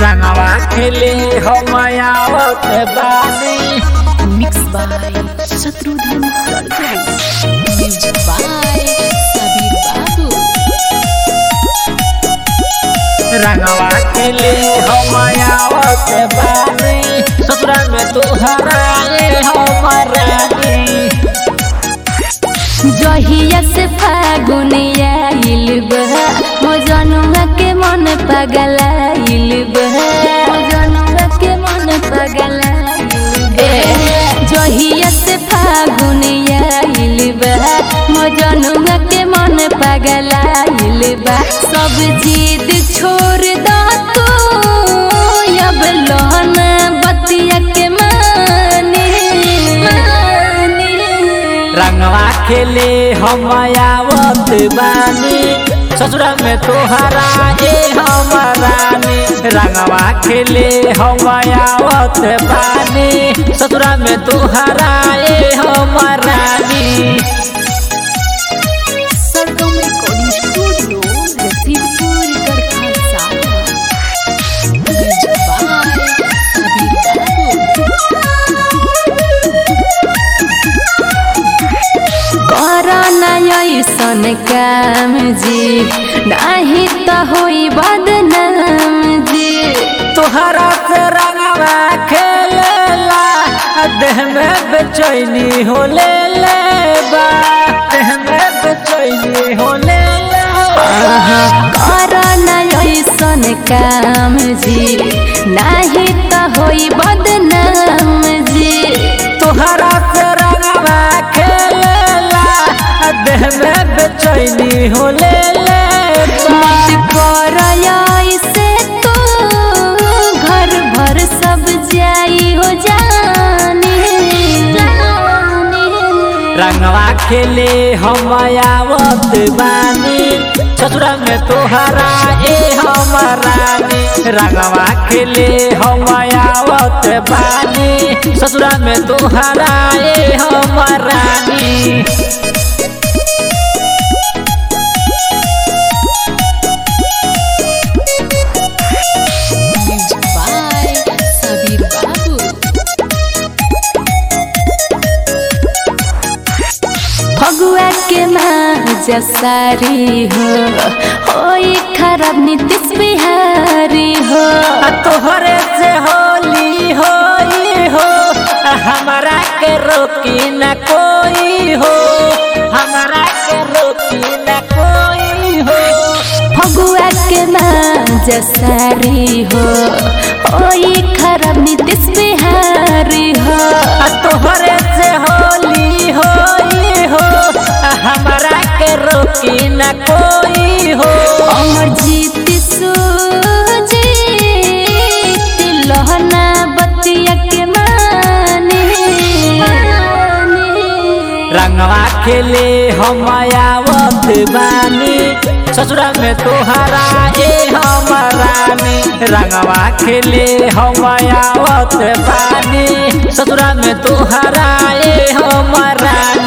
रंगवा खेले हम आवत बानी Mixed by Shatrudhan Sarkar. Music by Sabir Babu. रंगवा खेले हम आवत बानी ससुरा में तुहरा हमारा जहिया से फागुन आइल बा मजनुआ के मन पगलाइल बा मजनुआ के मन पगलाइल बा जहिया से फागुन आइल बा मजनुआ के मन पगलाइल बा सब जिद छोड़ द तू अब लोहना बतिया के मानी मानी रंगवा खेले हम आवत बानी ससुरा में तुहरा ए हमारानी रंगवा खेले हम आवत बानी ससुरा में तुहरा ए हमारानी Sargam Recording Studio, Latimpur, Karkhasa. Music by Sabir Babu. करना ऐसन काम जी नाही त होई बदनाम जी तुहरा से रंगवा खेलेला देह में बेचैनी हो ले ले बा देह में बेचैनी हो ले ले करना ऐसन काम जी नाही त होई बदनाम जी तुहरा से रंगवा खेलेला देह में बेचैनी हो ले ले बा मत कर ऐसे तो घर भर सब जाई हो जानी रंगवा खेले हम आवत बानी ससुरा में तोहरा ए हमारानी रंगवा खेले हम आवत बानी ससुरा में तोहरा ए हमारानी Music by Sabir Babu. Phagua के माँ सारी हो होई खराब नीतीश बिहारी हो आ तोहरे से होली होई हो आ हमारा के रोकी न कोई हो हमारा के रोकी न कोई हो फगुआ के माँ सारी हो होई खराब नीतीश बिहारी हो आ तोहरे से होली होई हो आ हमारा के रोकी न कोई हो अमर जीत सूजीत लहना बतिया के मानी रंगवा खेले हम आवत बानी ससुरा में तोहरा ए हमारानी रंगवा खेले हम आवत बानी ससुरा में तोहरा ए हमारानी